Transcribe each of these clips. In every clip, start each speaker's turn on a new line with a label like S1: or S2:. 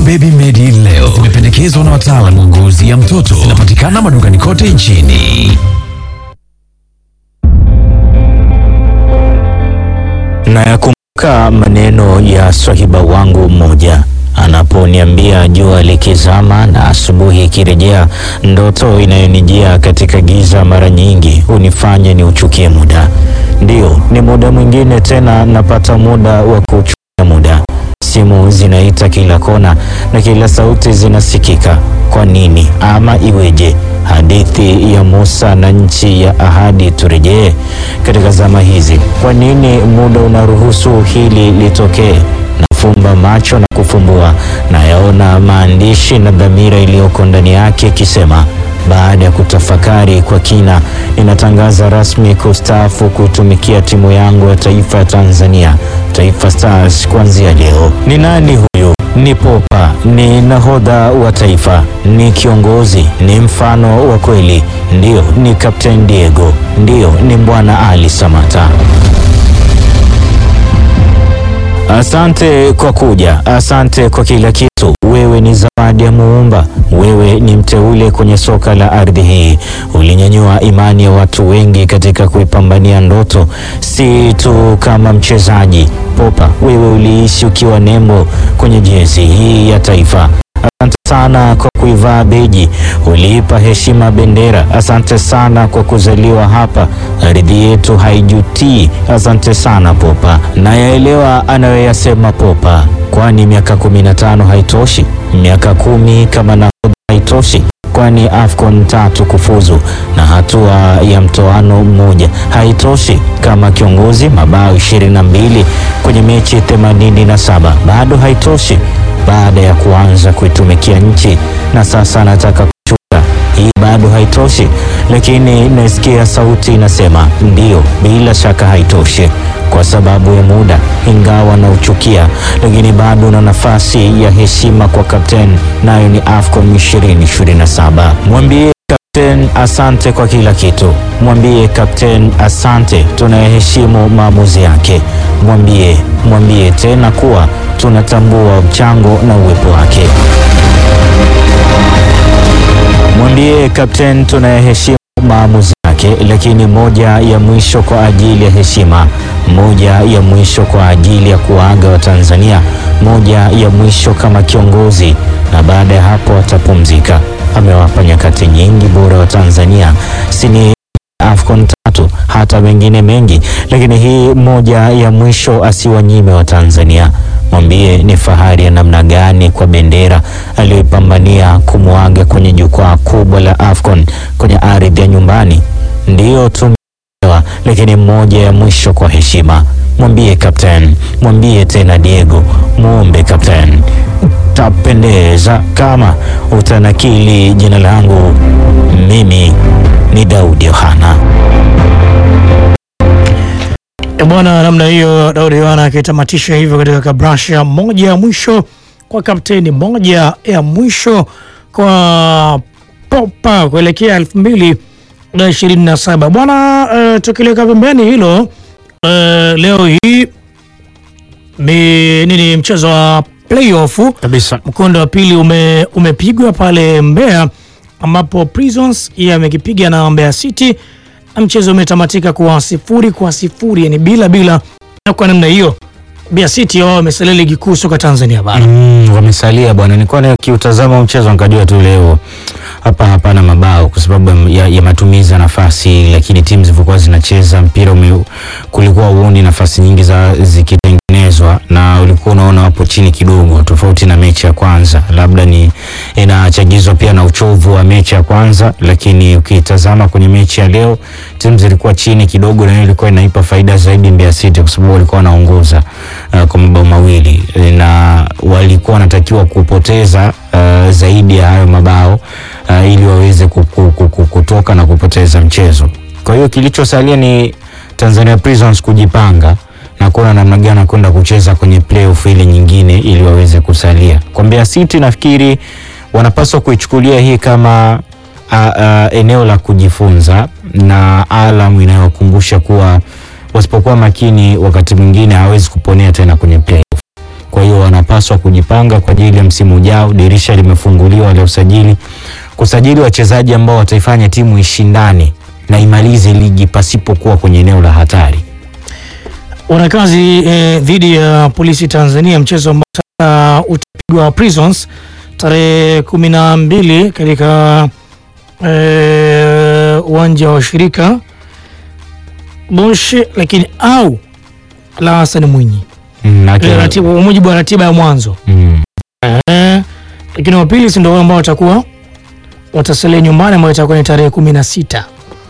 S1: Baby Medi leo zimependekezwa na wataalamu wa ngozi ya mtoto. Zinapatikana madukani kote nchini.
S2: Nayakumbuka maneno ya swahiba wangu mmoja anaponiambia jua likizama na asubuhi ikirejea, ndoto inayonijia katika giza mara nyingi hunifanya ni uchukie muda. Ndiyo, ni muda mwingine tena napata muda wa kuchukia muda. Simu zinaita kila kona na kila sauti zinasikika. Kwa nini ama iweje? Hadithi ya Musa na nchi ya ahadi turejee katika zama hizi. Kwa nini muda unaruhusu hili litokee? Nafumba macho na kufumbua, nayaona maandishi na dhamira iliyoko ndani yake ikisema baada ya kutafakari kwa kina, ninatangaza rasmi kustaafu kuitumikia timu yangu ya taifa ya Tanzania, Taifa Stars, kuanzia leo. Ni nani huyu? Ni Popa, ni nahodha wa taifa, ni kiongozi, ni mfano wa kweli. Ndiyo, ni Captain Diego, ndiyo, ni Bwana Ali Samata. Asante kwa kuja, asante kwa kila kitu. Wewe ni zawadi ya Muumba, wewe ni mteule kwenye soka la ardhi hii. Ulinyanyua imani ya watu wengi katika kuipambania ndoto, si tu kama mchezaji. Popa, wewe uliishi ukiwa nembo kwenye jezi hii ya taifa. Asante sana kwa kuivaa beji, uliipa heshima bendera. Asante sana kwa kuzaliwa hapa, ardhi yetu haijutii. Asante sana Popa. Nayaelewa anayoyasema Popa, kwani miaka kumi na tano haitoshi, miaka kumi kama nahodha haitoshi kwani AFCON tatu kufuzu na hatua ya mtoano mmoja haitoshi. Kama kiongozi mabao ishirini na mbili kwenye mechi themanini na saba bado haitoshi. Baada ya kuanza kuitumikia nchi na sasa anataka kushuka, hii bado haitoshi. Lakini nasikia sauti inasema ndiyo, bila shaka haitoshi kwa sababu ya muda, ingawa na uchukia, lakini bado na nafasi ya heshima kwa kapteni, nayo ni AFCON 2027. Mwambie kapteni asante kwa kila kitu. Mwambie kapteni asante, tunayeheshimu maamuzi yake. Mwambie, mwambie tena kuwa tunatambua mchango na uwepo wake. Mwambie kapteni tunayeheshimu maamuzi yake, lakini moja ya mwisho kwa ajili ya heshima, moja ya mwisho kwa ajili ya kuwaaga Watanzania, moja ya mwisho kama kiongozi, na baada ya hapo atapumzika. Amewapa nyakati nyingi bora wa Tanzania, sini AFCON tatu, hata mengine mengi, lakini hii moja ya mwisho asiwanyime wa Tanzania. Mwambie ni fahari ya namna gani kwa bendera aliyoipambania kumwaga kwenye jukwaa kubwa la AFCON kwenye ardhi ya nyumbani. Ndiyo tumeelewa, lakini moja ya mwisho kwa heshima. Mwambie kapteni, mwambie tena Diego, muombe kapteni, tapendeza kama utanakili jina langu. Mimi ni Daudi Yohana.
S3: E bwana, namna hiyo Daudi Yohana akitamatisha hivyo katika kabrasha moja ya mwisho kwa kapteni, moja ya mwisho kwa Popa kuelekea elfu mbili na ishirini na saba bwana. Uh, tukiliweka pembeni hilo uh, leo hii ni nini, mchezo wa playoff
S2: Kabisa.
S3: mkondo wa pili ume, umepigwa pale Mbeya ambapo Prisons yeye amekipiga na Mbeya City na mchezo umetamatika kwa sifuri kwa sifuri, yani bila bila, na kwa namna hiyo Mbeya City wao wamesalia ligi kuu soka Tanzania bara.
S2: Mm, wamesalia bwana. Nilikuwa nikiutazama mchezo nikajua tu leo hapa hapana mabao kwa sababu ya, ya matumizi ya nafasi, lakini timu zilivyokuwa zinacheza mpira ume, kulikuwa uoni nafasi nyingi za zikitengenezwa na ulikuwa unaona wapo chini kidogo, tofauti na mechi ya kwanza. Labda ni inachagizwa pia na uchovu wa mechi ya kwanza, lakini ukitazama kwenye mechi ya leo timu zilikuwa chini kidogo, na hiyo ilikuwa inaipa faida zaidi Mbeya City kwa sababu walikuwa wanaongoza uh, kwa mabao mawili na walikuwa wanatakiwa kupoteza uh, zaidi ya hayo mabao uh, ili waweze ku- ku- ku- ku- kutoka na kupoteza mchezo. Kwa hiyo kilichosalia ni Tanzania Prisons kujipanga na kuona namna gani kwenda kucheza kwenye playoff ile nyingine ili waweze kusalia. Kwa Mbeya City nafikiri wanapaswa kuichukulia hii kama a, a, eneo la kujifunza na alamu inayokumbusha kuwa wasipokuwa makini wakati mwingine hawezi kuponea tena kwenye playoff Kwa hiyo wanapaswa kujipanga kwa ajili ya msimu ujao. Dirisha limefunguliwa la usajili, kusajili wachezaji ambao wataifanya timu ishindane na imalize ligi pasipokuwa kwenye eneo la hatari.
S3: Wanakazi eh, dhidi ya polisi Tanzania, mchezo ambao sasa utapigwa Prisons tarehe kumi na mbili katika eh, uwanja wa shirika Bosch, lakini au la Hassan Mwinyi
S2: Mm, na
S3: Ile
S2: kila-
S3: ratiba- kwa mujibu wa ratiba ya mwanzo
S2: mm,
S3: eh, lakini wa pili si ndio wale ambao watakuwa watasalia nyumbani ambayo itakuwa ni tarehe kumi na sita.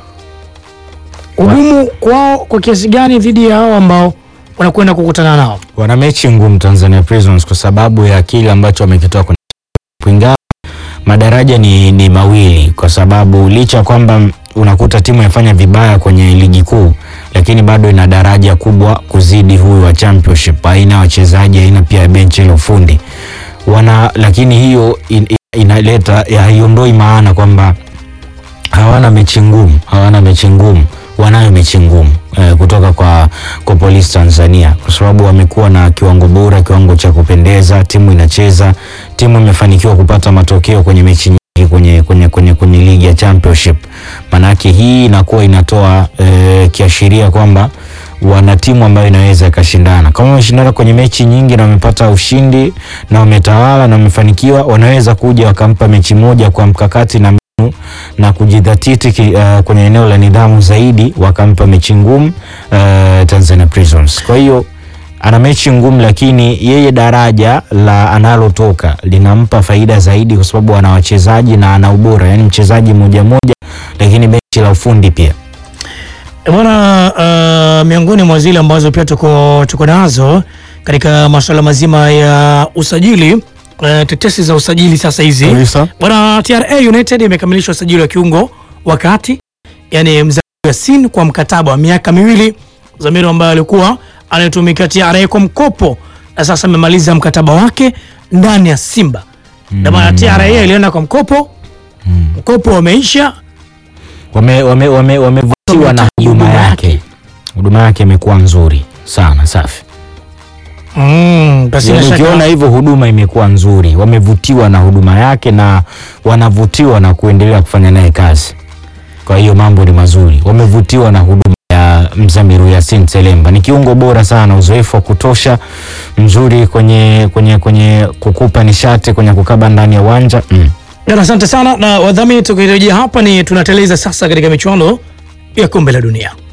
S3: Ugumu kwao kwa kiasi gani dhidi ya hao ambao wanakwenda kukutana nao?
S2: wana mechi ngumu Tanzania Prisons kwa sababu ya kile ambacho wamekitoa kwenye ingawa madaraja ni, ni mawili kwa sababu licha ya kwamba unakuta timu inafanya vibaya kwenye ligi kuu lakini bado ina daraja kubwa kuzidi huyu wa championship aina ya wachezaji aina pia ya benchi la ufundi wana lakini hiyo in, in, inaleta ya- haiondoi maana kwamba hawana mechi ngumu, hawana mechi ngumu, wanayo mechi ngumu eh, kutoka kwa, kwa Police Tanzania kwa sababu wamekuwa na kiwango bora, kiwango cha kupendeza, timu inacheza, timu imefanikiwa kupata matokeo kwenye mechi nyingi kwenye, kwenye, kwenye, kwenye ligi ya championship. Manake hii inakuwa inatoa eh, kiashiria kwamba wana timu ambayo inaweza ikashindana. Kama wameshindana kwenye mechi nyingi na wamepata ushindi na wametawala na wamefanikiwa, wanaweza kuja wakampa mechi moja kwa mkakati na mbinu na kujidhatiti ki, uh, kwenye eneo la nidhamu zaidi, wakampa mechi ngumu uh, Tanzania Prisons. Kwa hiyo ana mechi ngumu, lakini yeye daraja la analotoka linampa faida zaidi, kwa sababu ana wachezaji na ana ubora, yani mchezaji moja moja, lakini benchi la ufundi pia
S3: E Bwana, uh, miongoni mwa zile ambazo pia tuko, tuko nazo katika masuala mazima ya usajili uh, tetesi za usajili sasa hizi
S2: Kabisa.
S3: bwana, TRA United imekamilisha usajili wa kiungo wakati yani Mzamiru Yasin kwa mkataba wa miaka miwili, Mzamiru ambaye alikuwa anaitumikia TRA kwa mkopo na sasa amemaliza mkataba wake ndani ya Simba na maana TRA ilienda kwa mkopo, mkopo umeisha
S2: wame, wame, wame, wamevutiwa na huduma yake. Huduma yake imekuwa nzuri sana, safi.
S3: mm, basi
S2: Yaani
S3: bila shaka-
S2: ukiona hivyo huduma imekuwa nzuri, wamevutiwa na huduma yake na wanavutiwa na kuendelea kufanya naye kazi. Kwa hiyo mambo ni mazuri, wamevutiwa na huduma ya Mzamiru Yasin Selemba. Ni kiungo bora sana, uzoefu wa kutosha, mzuri kwenye, kwenye, kwenye kukupa nishati kwenye kukaba ndani ya uwanja mm.
S3: Bwana, asante sana na wadhamini, tukirejea hapa ni tunateleza sasa katika michuano ya kombe la dunia.